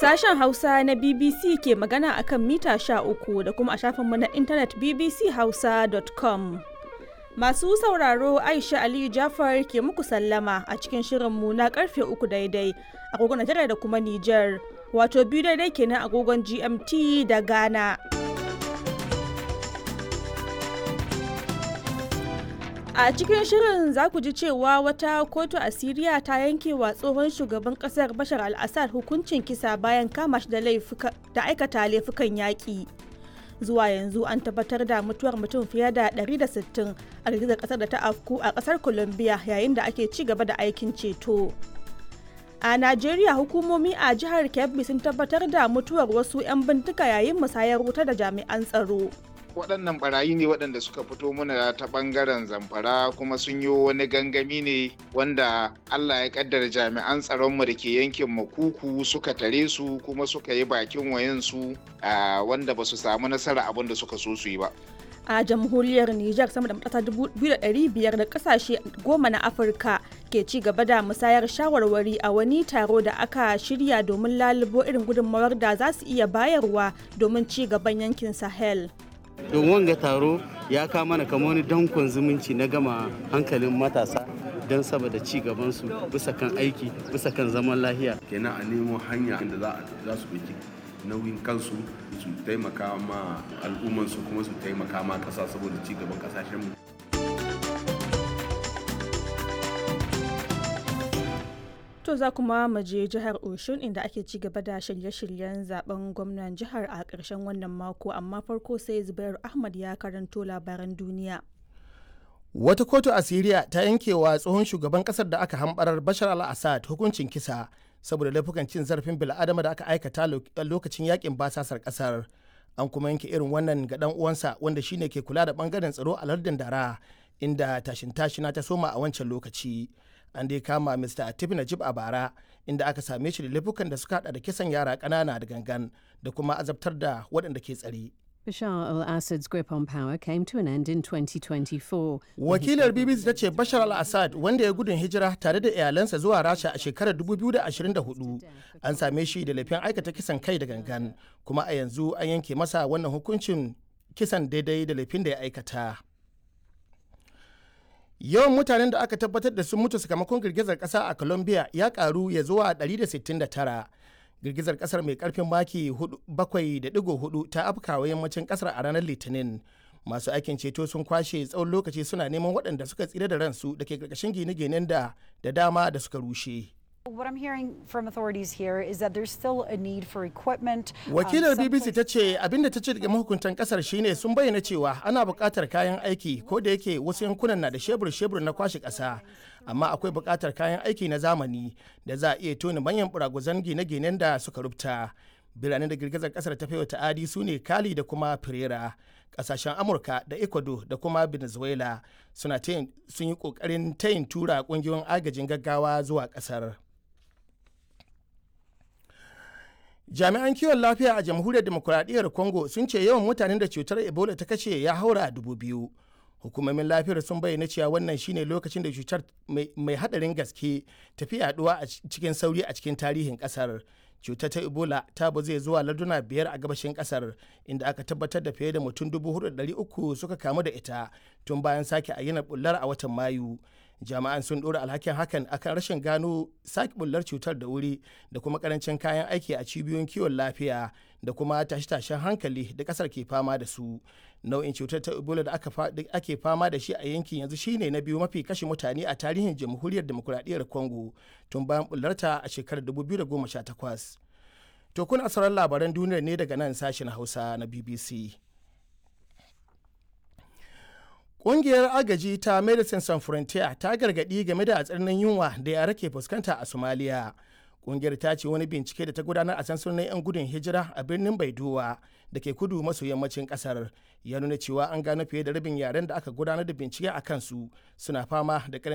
Sashen Hausa na BBC ke magana akan mita 13 da kuma a shafinmu na intanet bbchausa.com. Masu sauraro Aisha Aliyu Jafar ke muku sallama a cikin shirinmu na karfe uku daidai agogon Najeriya da kuma Nijar, wato biyu daidai kenan agogon GMT da Ghana. A cikin shirin za ku ji cewa wata kotu a Siriya ta yanke wa tsohon shugaban kasar Bashar al-Assad hukuncin kisa bayan kama shi da aikata laifukan yaƙi. Zuwa yanzu an tabbatar da mutuwar mutum fiye da 160 a girgizar kasar da ta afku a kasar Colombia yayin da ake ci gaba da aikin ceto. A Najeriya hukumomi a jihar Kebbi sun tabbatar da mutuwar wasu 'yan bintika yayin musayar wuta da jami'an tsaro. waɗannan barayi ne waɗanda suka fito mana ta ɓangaren zamfara kuma sun yi wani gangami ne wanda allah ya kaddara jami'an tsaronmu da ke yankin makuku suka tare su kuma suka yi bakin wayansu wanda ba su samu nasara abin da suka so su yi ba a jamhuriyar Nijar sama da matasa 2,500 da kasashe goma na Afirka ke ci gaba da musayar shawarwari a wani taro da aka shirya domin lalubo irin gudunmawar da za su iya bayarwa domin ci gaban yankin Sahel. don wanga taro ya kama mana kamar wani dankon zumunci na gama hankalin matasa don saboda ci gabansu bisa kan aiki bisa kan zaman lahiya kenan a nemo hanya da za su ɗauki nauyin kansu su taimaka ma al'ummansu kuma su taimaka ma ƙasa saboda ci gaban ƙasashenmu To za kuma mu je jihar Oshun inda ake ci gaba da shirye-shiryen zaben gwamnan jihar a ƙarshen wannan mako amma farko sai Zubairu Ahmad ya karanto labaran duniya. Wata kotu a Siriya ta yankewa tsohon shugaban kasar da aka hambarar Bashar al-Assad hukuncin kisa saboda laifukan cin zarafin bil'adama da aka aikata lokacin yakin basasar kasar. An kuma yanke irin wannan ga dan uwansa wanda shine ke kula da bangaren tsaro a lardin Dara inda tashin tashina ta soma a wancan lokaci. an dai kama Mr. Atif Najib a bara inda aka same shi da laifukan da suka hada da kisan yara ƙanana da gangan da kuma azabtar da waɗanda ke tsare. Bashar al-Assad's grip on power came to an end in 2024. Wakilar BBC ta ce Bashar al-Assad wanda ya gudun hijira tare da iyalansa zuwa Rasha a shekarar 2024 an same shi da laifin aikata kisan kai da gangan kuma a yanzu an yanke masa wannan hukuncin kisan daidai da laifin da ya aikata. yawan mutanen da aka tabbatar da sun mutu sakamakon girgizar kasa a colombia ya karu ya zuwa 169 girgizar kasar mai karfin maki 7.4 ta afkawa yammacin kasar a ranar litinin masu aikin ceto sun kwashe tsawon lokaci suna neman waɗanda suka tsira da ransu da ke karkashin gine-ginen da da dama da suka rushe What I'm hearing from authorities here is that there's still a need for equipment. Wakilar BBC ta ce abinda ta ce daga mahukuntan kasar shine sun bayyana cewa ana buƙatar kayan aiki ko da yake wasu yankunan na da shebur-shebur na kwashe ƙasa amma akwai buƙatar kayan aiki na zamani da za a iya tona manyan buraguzan gine-ginen da suka rubuta. Biranen da girgizar kasar ta wa ta'adi su ne Kali da kuma Pereira. Kasashen Amurka da Ecuador da kuma Venezuela suna sun yi ƙoƙarin tayin tura ƙungiyoyin agajin gaggawa zuwa ƙasar. jami'an kiwon lafiya a jamhuriyar demokuraɗiyyar congo sun ce yawan mutanen da cutar ebola ta kashe ya haura dubu biyu hukumomin lafiyar sun bayyana cewa wannan shine lokacin da cutar mai hadarin gaske tafi yaduwa a cikin sauri a cikin tarihin kasar cutar ta ebola ta zai zuwa larduna biyar a gabashin kasar inda aka tabbatar da fiye da mutum dubu uku suka kamu da ita tun bayan sake ayyana bullar a watan mayu jami'an sun ɗora alhakin hakan akan rashin gano sake bullar cutar da wuri da kuma karancin kayan aiki a cibiyoyin kiwon lafiya da kuma tashe-tashen hankali da kasar ke fama da su nau'in cutar ta ebola da ake fama da shi a yankin yanzu shine na biyu mafi kashe mutane a tarihin jamhuriyar demokuraɗiyyar congo tun bayan bullarta a shekarar 2018 to kuna sauran labaran duniyar ne daga nan sashen hausa na bbc Ƙungiyar agaji ta Medicine Sans Frontier ta gargaɗi game da tsananin yunwa da yara ke fuskanta a Somalia. Ƙungiyar ta ce wani bincike da ta gudanar a sansunan 'yan gudun hijira a birnin Baidowa da ke kudu maso yammacin ƙasar ya nuna cewa an gano fiye da rabin yaren da aka gudanar da bincike a kansu suna fama da